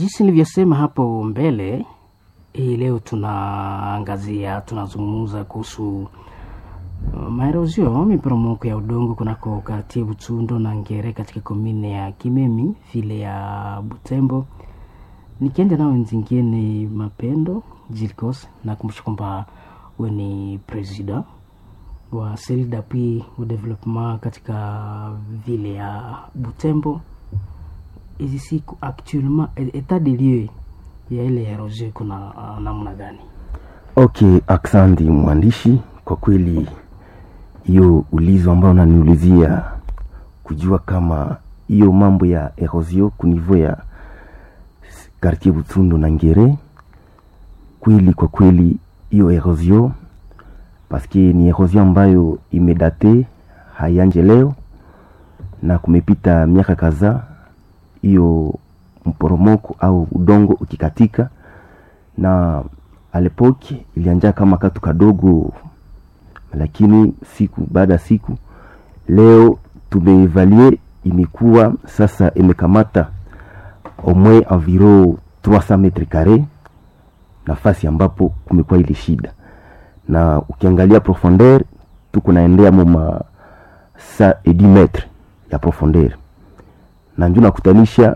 jinsi nilivyosema hapo mbele, hii leo tunaangazia, tunazungumza kuhusu uh, maerozio, miporomoko ya udongo kunako kartie Butsundo na Ngere katika komine ya Kimemi vile ya Butembo. Nikienda nao nzingine Mapendo Jilkos, nakumbusha kwamba we ni president wa Cellule d'appui au développement katika vile ya Butembo. Hizi siku actuellement etat de lieu ya ile erosion iko na uh, namna gani? Okay, aksandi mwandishi, kwa kweli hiyo ulizo ambayo unaniulizia kujua kama hiyo mambo ya erosio kunivo ya quartier Butsundo na Ngere, kweli kwa kweli hiyo erosio paske ni erosion ambayo imedate hayanje leo na kumepita miaka kadhaa hiyo mporomoko au udongo ukikatika, na alepoki ilianja kama katu kadogo, lakini siku baada ya siku leo tumeevaluer imekuwa sasa imekamata au moins environ 300 metre carre, nafasi ambapo kumekuwa ile shida, na ukiangalia profondeur tuko naendea moma sa et 10 metre ya profondeur na njo nakutanisha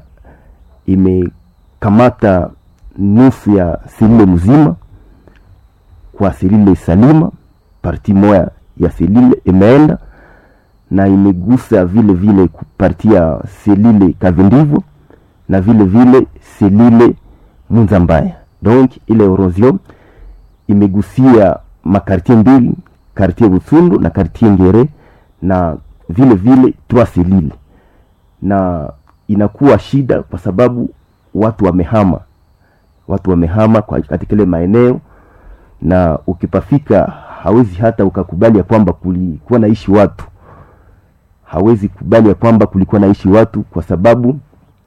imekamata nusu ya selile mzima kwa selile salima, parti moya ya selile imeenda na imegusa vile vile parti ya selile kavindivo na vile vile selile munza mbaya. Donc ile erosion imegusia makartie mbili, kartie Butsundu na kartie Ngere na vile vile trois selile na inakuwa shida kwa sababu watu wamehama, watu wamehama kwa katika ile maeneo, na ukipafika hawezi hata ukakubali ya kwamba kulikuwa naishi watu, hawezi kubali ya kwamba kulikuwa naishi watu kwa sababu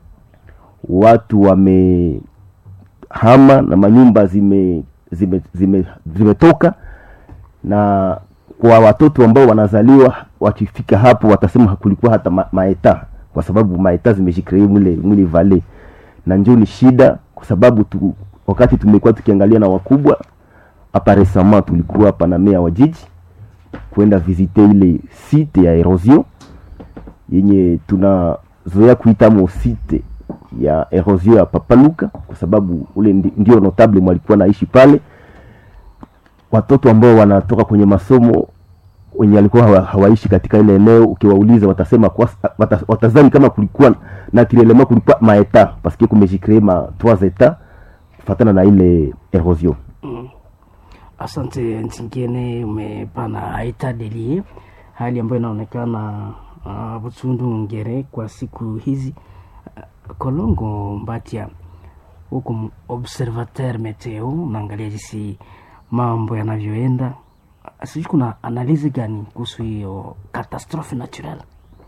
watu wamehama na manyumba zime zime zime zimetoka, na kwa watoto ambao wanazaliwa wakifika hapo watasema kulikuwa hata ma, maeta kwa sababu maeta zimeshikilia mwile mwile vale na njoo ni shida, kwa sababu tu, wakati tumekuwa tukiangalia na wakubwa hapa resama, tulikuwa hapa na mea wa jiji kwenda visite ile site ya erosion yenye tunazoea kuita mo site ya erosion ya Papaluka, kwa sababu ule ndi, ndio notable mwalikuwa naishi pale. Watoto ambao wanatoka kwenye masomo wenye walikuwa hawa, hawaishi katika ile eneo, ukiwauliza watasema kwa, wata, watazani kama kulikuwa na kirelema kulikuwa maeta paske kumejicree ma trois etats kufatana na ile erosion. Mm. Asante Ntingene, umepana etat de lieu, hali ambayo inaonekana uh, Butsundu Ngere kwa siku hizi uh, Kolongo Mbatia huku observateur meteo, unaangalia jinsi mambo yanavyoenda sijui kuna analizi gani kuhusu hiyo katastrofe naturel?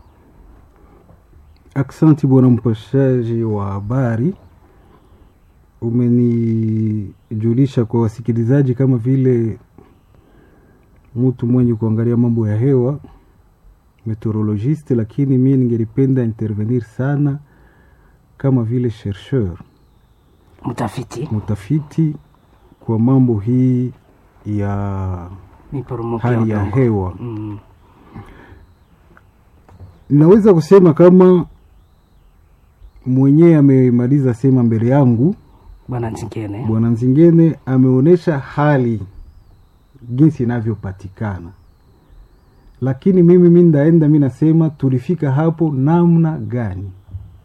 Aksanti bwana mpashaji wa habari, umenijulisha kwa wasikilizaji kama vile mtu mwenye kuangalia mambo ya hewa meteorologiste, lakini mimi ningelipenda intervenir sana kama vile chercheur, mtafiti mtafiti kwa mambo hii ya hali ya hewa mm. Naweza kusema kama mwenyewe amemaliza sema mbele yangu bwana Nzingene, bwana Nzingene ameonyesha hali jinsi inavyopatikana, lakini mimi mi ndaenda mi nasema tulifika hapo namna gani,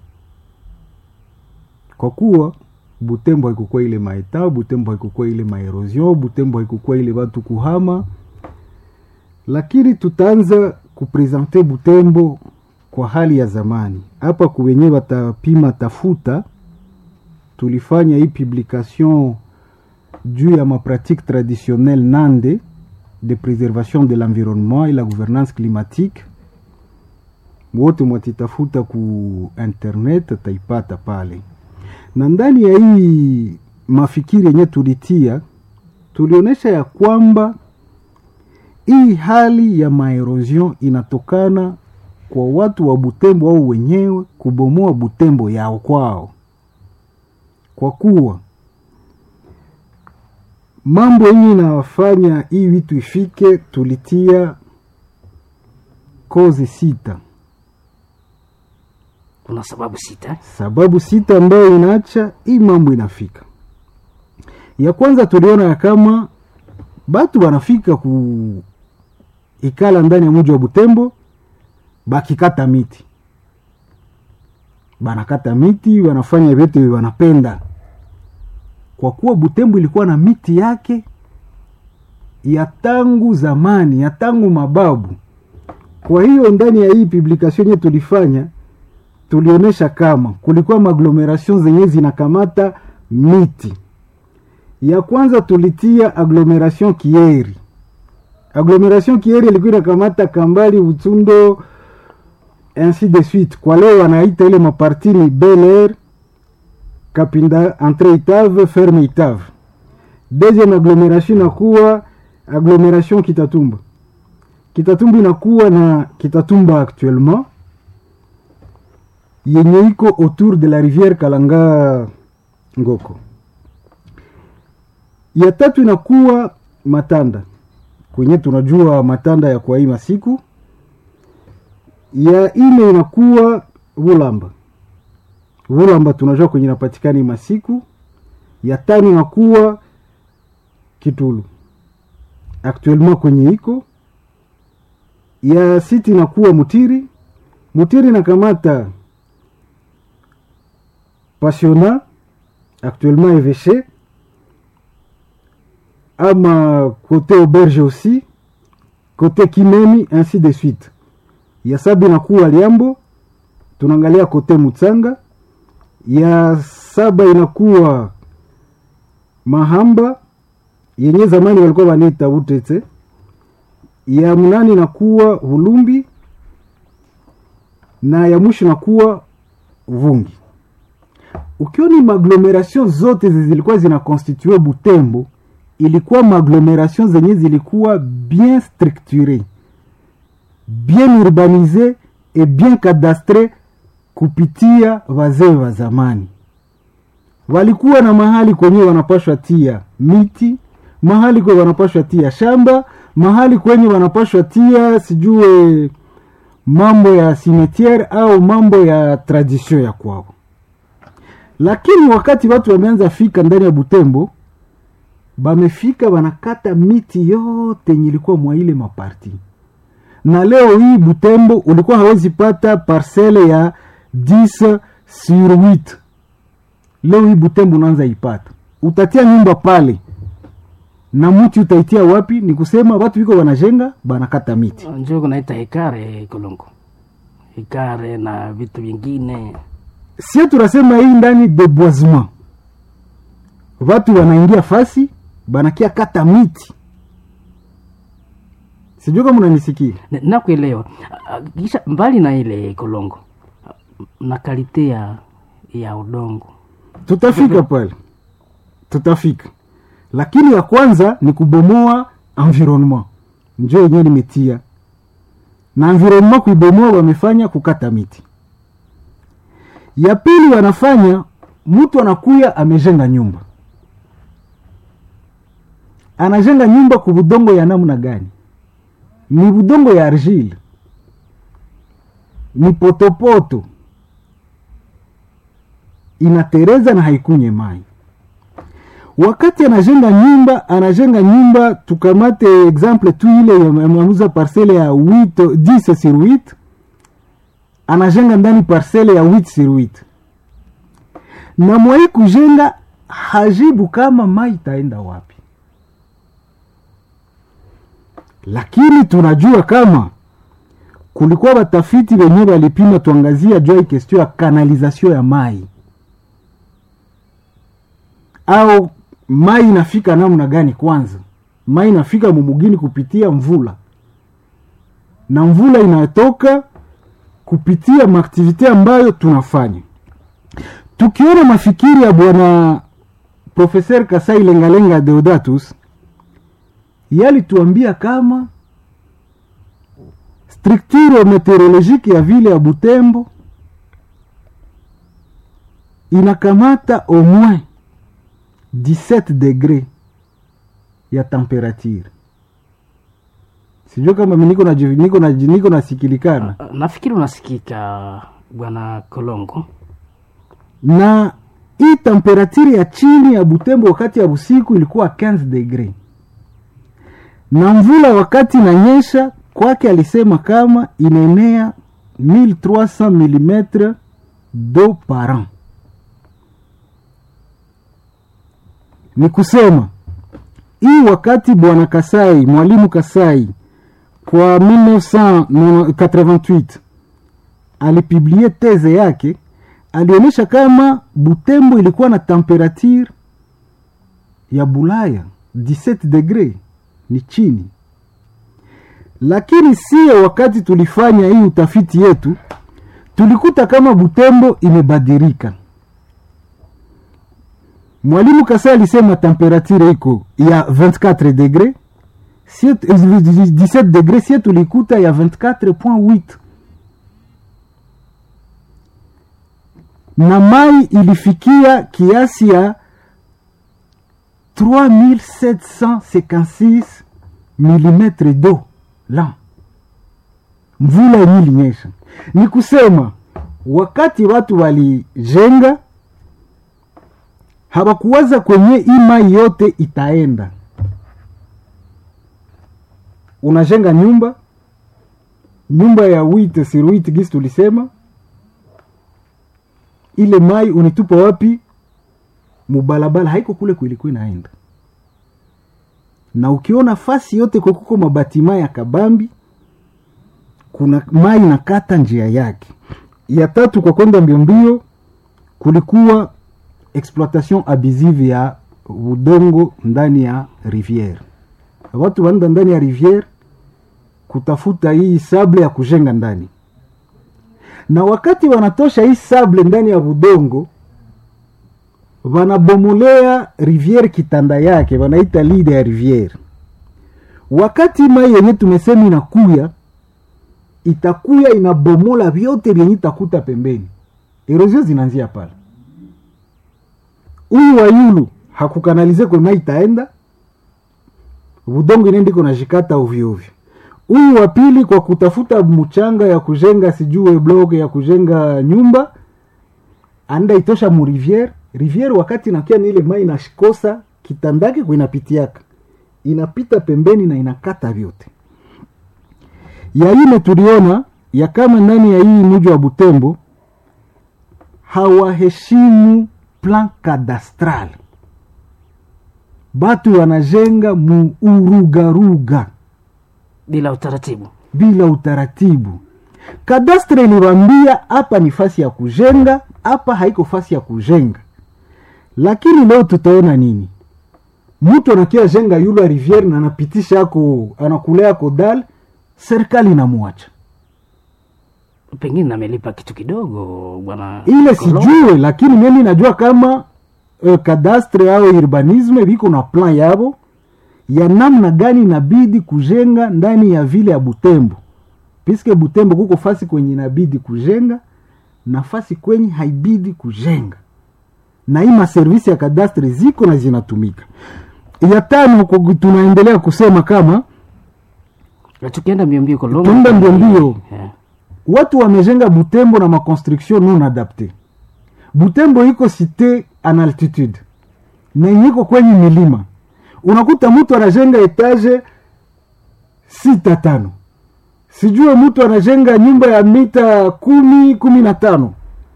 kwa kuwa Butembo haikukuwa ile maeta, Butembo haikukuwa ile maerosion, Butembo haikukuwa ile watu kuhama, lakini tutaanza kuprezente Butembo kwa hali ya zamani. Hapa kuwenye watapima tafuta, tulifanya hii publication juu ya mapratique traditionnelle nande de préservation de l'environnement et la gouvernance climatique. Wote mwatitafuta ku internet, taipata pale na ndani ya hii mafikiri yenye tulitia, tulionyesha ya kwamba hii hali ya maerosion inatokana kwa watu wa Butembo au wenyewe kubomoa Butembo yao kwao, kwa kuwa mambo yenye inafanya hii vitu ifike, tulitia kozi sita, kuna sababu sita eh? sababu sita ambayo inaacha hii mambo inafika. Ya kwanza tuliona ya kama batu wanafika ku ikala ndani ya mji wa Butembo bakikata miti, banakata miti, wanafanya vyote wanapenda, kwa kuwa Butembo ilikuwa na miti yake ya tangu zamani, ya tangu mababu. Kwa hiyo ndani ya hii publication yenye tulifanya tulionyesha kama kulikuwa maaglomeration zenye zinakamata miti. Ya kwanza tulitia agglomeration Kieri. Agglomeration Kieri ilikuwa inakamata Kambali, Utundo, ainsi de suite. Kwa leo wanaita ile maparti ni Bel Air, Kapinda, Entre Itave, Ferme Itave. Deuxième agglomeration inakuwa agglomeration Kitatumba. Kitatumba inakuwa na Kitatumba actuellement yenye iko autour de la rivière Kalanga Ngoko. Ya tatu inakuwa Matanda kwenye tunajua Matanda ya kwa hii masiku. Ya ine inakuwa Vulamba. Vulamba tunajua kwenye inapatikana hii masiku. Ya tano inakuwa Kitulu actuellement kwenye iko. Ya sita inakuwa Mutiri. Mutiri nakamata Passiona actuellement évêché ama côté auberge aussi côté Kimemi ainsi de suite. Ya saba inakuwa Liambo, tunaangalia côté Mutsanga. Ya saba inakuwa Mahamba yenye zamani walikuwa wanaita Utete. Ya mnane inakuwa Hulumbi na ya mwisho inakuwa Vungi ukioni maaglomeration zote zilikuwa zinakonstitue Butembo, ilikuwa maaglomeration zenye zilikuwa bien structure, bien urbanise et bien cadastre kupitia wazee wa zamani. Walikuwa na mahali kwenye wanapashwa tia miti, mahali kwenye wanapashwa tia shamba, mahali kwenye wanapashwa tia sijue mambo ya cimetiere au mambo ya tradition ya kwao lakini wakati watu wameanza fika ndani ya Butembo, bamefika wanakata miti yote yenye ilikuwa mwa ile maparti, na leo hii Butembo ulikuwa hawezi pata parcele ya 10 sur 8. Leo hii Butembo unaanza ipata, utatia nyumba pale na mti utaitia wapi? Ni kusema watu wiko wanajenga banakata miti. njo kunaita hekare kolongo hekare na vitu vingine sie tunasema hii ndani deboisement, watu wanaingia fasi banakia kata miti. Sijui kama unanisikia. Na- nakuelewa Ah, kisha mbali na ile kolongo ah, na kalite ya ya udongo Tutafika pale, tutafika, lakini ya kwanza ni kubomoa environnement, njo yenyewe nimetia na environnement kuibomoa, wamefanya kukata miti. Ya pili wanafanya mtu anakuya amejenga nyumba, anajenga nyumba ku budongo ya namna gani? Ni budongo ya argile, ni potopoto, inatereza na haikunye mai. Wakati anajenga nyumba, anajenga nyumba, tukamate exemple tu ile ya mamuza parcele ya 8 10 sur 8 anajenga ndani parcele ya 8 sur 8 na mwai kujenga hajibu kama mai itaenda wapi, lakini tunajua kama kulikuwa watafiti wenye walipima, tuangazia jua hii kestio ya kanalizasio ya mai au mai inafika namna gani? Kwanza mai inafika mumugini kupitia mvula, na mvula inatoka kupitia maaktivite ambayo tunafanya. Tukiona mafikiri ya bwana Profeser Kasai Lengalenga Deodatus, yalituambia kama structure meteorologique ya vile ya Butembo inakamata au moins 17 degre ya temperature sijua kama mi niko na niko na niko nasikilikana nafikiri unasikika bwana kolongo na hii temperature ya chini ya butembo wakati ya usiku ilikuwa 15 degre na mvula wakati inanyesha kwake alisema kama inaenea 1300 mm do par an ni kusema hii wakati bwana kasai mwalimu kasai kwa 1988 alipiblie teze yake alionyesha kama butembo ilikuwa na temperature ya bulaya 17 degre ni chini lakini sio wakati tulifanya hii utafiti yetu tulikuta kama butembo imebadilika mwalimu kasa alisema temperature iko ya 24 degre 17 degre sie tulikuta ya 24.8 na mai ilifikia kiasi ya 3756 mm do la mvula yenye ilinyesha ni kusema wakati watu walijenga hawakuwaza kwenye hii mai yote itaenda unajenga nyumba nyumba ya wite sur wite gisi tulisema ile mai unitupa wapi mubalabala haiko kule kuilikuwa inaenda na ukiona fasi yote kwakuko mabatima ya kabambi kuna mai nakata njia yake ya tatu kwa kwenda mbiombio kulikuwa exploitation abusive ya udongo ndani ya riviere watu wanaenda ndani ya riviere kutafuta hii sable ya kujenga ndani na wakati wanatosha hii sable ndani ya udongo wanabomolea riviere kitanda yake wanaita lide ya riviere wakati mai yenye tumesema inakuya itakuya inabomola vyote vyenye itakuta pembeni erosio zinaanzia pale huyu wayulu hakukanalize kwe mai itaenda udongo inendiko nashikata ovyoovyo huyu wa pili kwa kutafuta mchanga ya kujenga sijue blok ya kujenga nyumba anda itosha mu riviere riviere wakati inakia ni ile mai inashikosa kitandake kuinapitiaka inapita pembeni na inakata vyote ya ine tuliona ya kama ndani ya hii mji wa butembo hawaheshimu plan kadastral batu wanajenga muurugaruga bila utaratibu bila utaratibu kadastre iliwambia hapa ni fasi ya kujenga hapa haiko fasi ya kujenga lakini leo tutaona nini mtu anakia jenga yula riviere na anapitisha ako anakulea ako dal serikali inamwacha pengine amelipa kitu kidogo bwana ile Kolongo. sijue lakini mimi najua kama uh, kadastre au urbanisme viko na plan yabo ya namna gani inabidi kujenga ndani ya vile ya butembo piske butembo kuko fasi kwenye inabidi kujenga na fasi kwenye haibidi kujenga na hii maservisi ya kadastre ziko na zinatumika ya tano ku- tunaendelea kusema kama Na tukienda mbiombio kolongo Tuenda mbiombio. Eh, watu wamejenga butembo na maconstruction non adapte butembo iko cité en altitude na yenye iko kwenye milima unakuta mtu anajenga etage sita tano sijue mtu anajenga nyumba ya mita kumi kumi na tano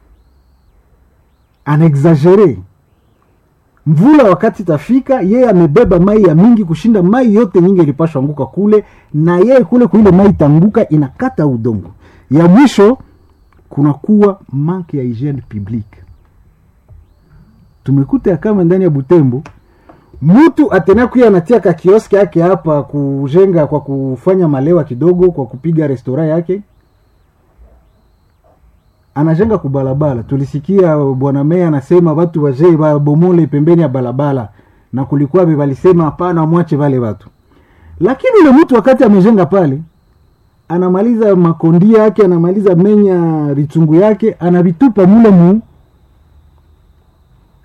anaexagere mvula wakati tafika yeye amebeba mai ya mingi kushinda mai yote nyingi ilipashwa anguka kule na yeye kule kuile mai itanguka inakata udongo ya mwisho kunakuwa manke ya hygiene publique tumekuta ya kama ndani ya butembo mtu atena kuya anatia ka kioski yake hapa kujenga kwa kufanya malewa kidogo kwa kupiga restora yake anajenga kubalabala tulisikia bwana meya anasema watu wazee wabomole pembeni ya balabala na kulikuwa be walisema hapana mwache wale watu lakini ule mtu wakati amejenga pale anamaliza makondia yake anamaliza menya ritungu yake anavitupa mule mu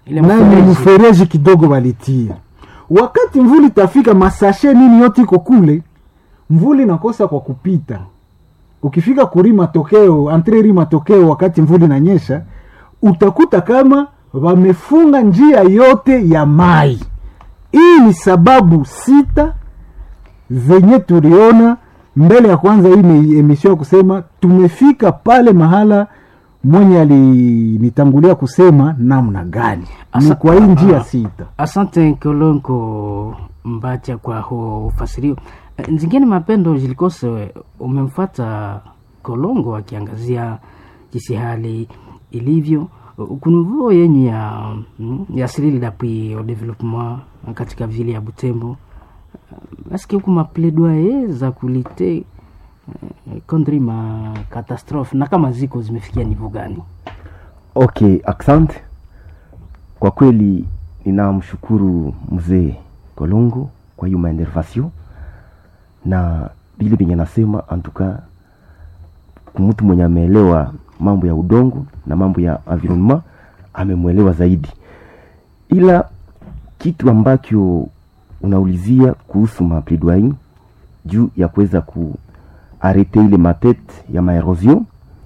Ile na ni mfereji. mfereji kidogo walitia wakati mvuli tafika masashe nini yote iko kule mvuli nakosa kwa kupita ukifika kuri matokeo antreri matokeo wakati mvuli nanyesha utakuta kama wamefunga njia yote ya mai hii ni sababu sita zenye tuliona mbele ya kwanza hii ni emission ya kusema tumefika pale mahala mwenye alinitangulia kusema namna gani ni Asa- kwa hii njia ah. sita asante kolonko mbacha kwa huo ufasirio Eh, nzingine mapendo zilikose umemfata kolongo akiangazia jinsi hali ilivyo kunuvoo yenyu ya mm, ya sirili d'appui au développement katika vile ya butembo aske huku mapledoye za kulite eh, contre ma catastrophe na kama ziko zimefikia nivo gani okay asante kwa kweli ninamshukuru mzee kolongo kwa hiyo maendervasio na vile venye anasema antuka mtu mwenye ameelewa mambo ya udongo na mambo ya environnement amemwelewa zaidi ila kitu ambacho unaulizia kuhusu mapledoyer juu ya kuweza kuarete ile matete ya maerosion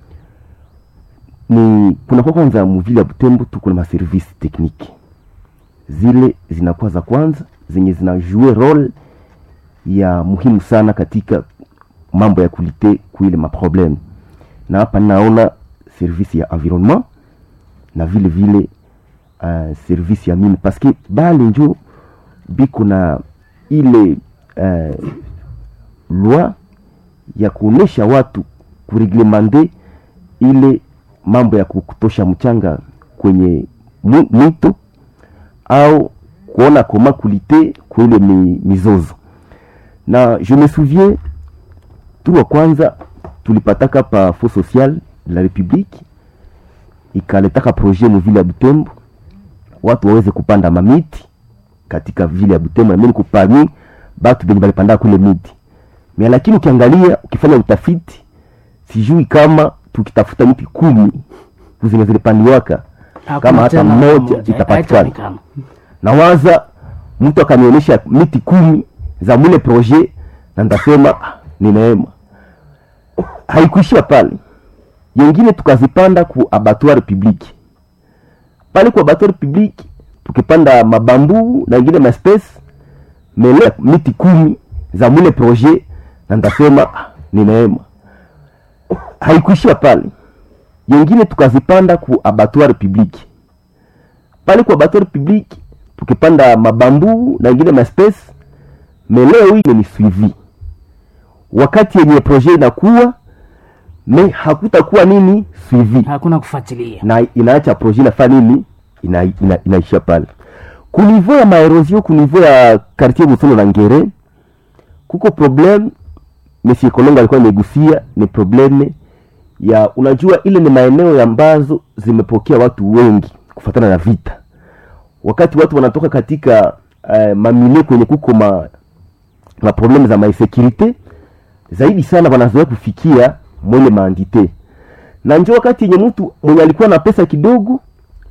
ni kunakuwa kwanza muvile ya Butembo tuko na maservisi tekniki zile zinakuwa za kwanza zenye zinajue role ya muhimu sana katika mambo ya kulite kuile maprobleme na hapa ninaona servisi ya environnement na vile vile uh, servisi ya mine paske bale njo biko na ile uh, loi ya kuonesha watu kureglemande ile mambo ya kutosha mchanga kwenye mu- mwito au kuona koma kulite kuile mi, mizozo na je me souviens tu wa kwanza tulipataka pa fo social de la republique ikaletaka projet muvile ya butembo watu waweze kupanda mamiti katika vile ya butembo nami niko parmi batu benye balipanda kule miti me lakini ukiangalia ukifanya utafiti sijui kama tukitafuta miti kumi zenye zilipandiwaka kama hata tena mmoja moja, itapatikana haitaonekana. nawaza mtu akanionyesha miti kumi za mwile projet na ndasema "Ah, ni neema haikuishia pale yengine tukazipanda ku abattoir public pale ku abattoir public tukipanda mabambu na ingine maspesi mele miti kumi za mwile projet na ndasema "Ah, ni neema haikuishia pale yengine tukazipanda ku abattoir public pale kwa abattoir public tukipanda mabambu na ingine maspesi meleo hii ni suivi wakati yenye projet inakuwa me hakutakuwa nini suivi hakuna kufuatilia na inaacha projet inafaa nini ina, ina, inaisha pale kunivo ya maerosion kunivo ya quartier busono na ngere kuko problem monsieur kolongo alikuwa amegusia ni probleme ya unajua ile ni maeneo ambazo zimepokea watu wengi kufatana na vita wakati watu wanatoka katika uh, mamilie kwenye kuko ma, ma probleme za maisekurite zaidi sana wanazoea kufikia mwele maandite na njo wakati yenye mtu mwenye alikuwa na pesa kidogo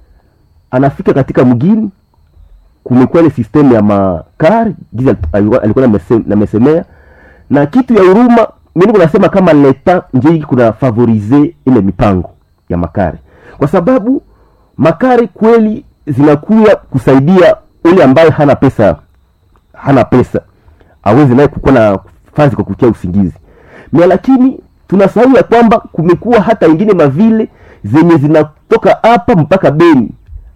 anafika katika mgini kumekuwa ile system ya makar giza alikuwa alikuwa namese- namesemea na kitu ya huruma mimi kunasema kama leta nje hiki kuna favorize ile mipango ya makare kwa sababu makare kweli zinakuya kusaidia ule ambaye hana pesa hana pesa aweze naye kukuwa na fazi kwa kutia usingizi na lakini tunasahau ya kwamba kumekuwa hata ingine mavile zenye zinatoka hapa mpaka beni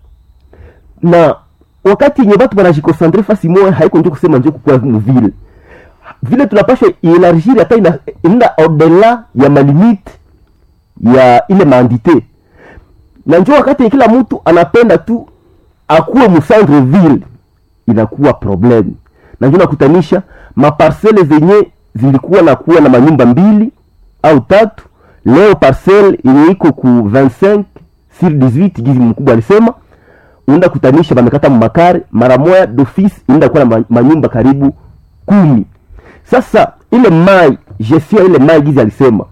na wakati yenye batu banajikosantre fasi moya haiko njo kusema njo kukua muvile vile tunapasha ielargir hata ina- inaenda odela ya malimite ya ile maandite na njo wakati kila mtu anapenda tu akuwe mucentre ville inakuwa problem na njo nakutanisha maparsele zenye zilikuwa na kuwa na manyumba mbili au tatu leo parcele yenye iko ku 25 sur 18 gizi mkubwa alisema unaenda kutanisha bamekata makare mara moya d'office inaenda kuwa na ma- manyumba karibu kumi sasa ile mai gestion ya ile mai gizi alisema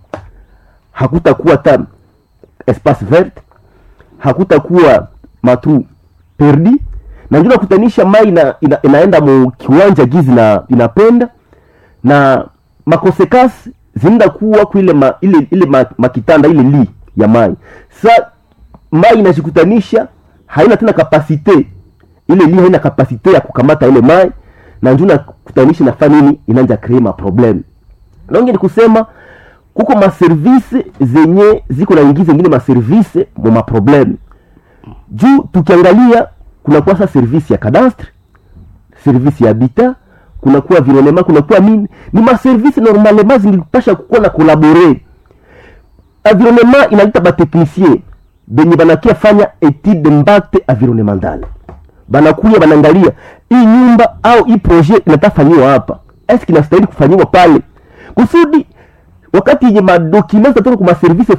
hakutakuwa ta espace vert hakutakuwa matu perdi na ndio nakutanisha mai ina, ina, inaenda mu kiwanja gizi na inapenda na makonsekansi zinaenda kuwa kuile ma, ile ile ma, makitanda ile li ya mai sa mai inajikutanisha haina tena kapasite ile li haina kapasite ya kukamata ile mai na ndio nakutanisha nafanya nini inaanza create ma problem longe ni kusema kuko maservise zenye ziko na ingiza ingine maservise mu maprobleme juu tukiangalia kunakuwa sa service ya cadastre service ya habitat kunakuwa environnement kunakuwa nini ni maservise normalement zingipasha kukuwa na kolabore environnement inaleta bateknicien benye banakia fanya etude d'impact environnemental banakuya banaangalia hii nyumba au hii projet inatafanyiwa hapa eske inastahili kufanyiwa pale kusudi wakati yenye madokima zitatoka kwa maservise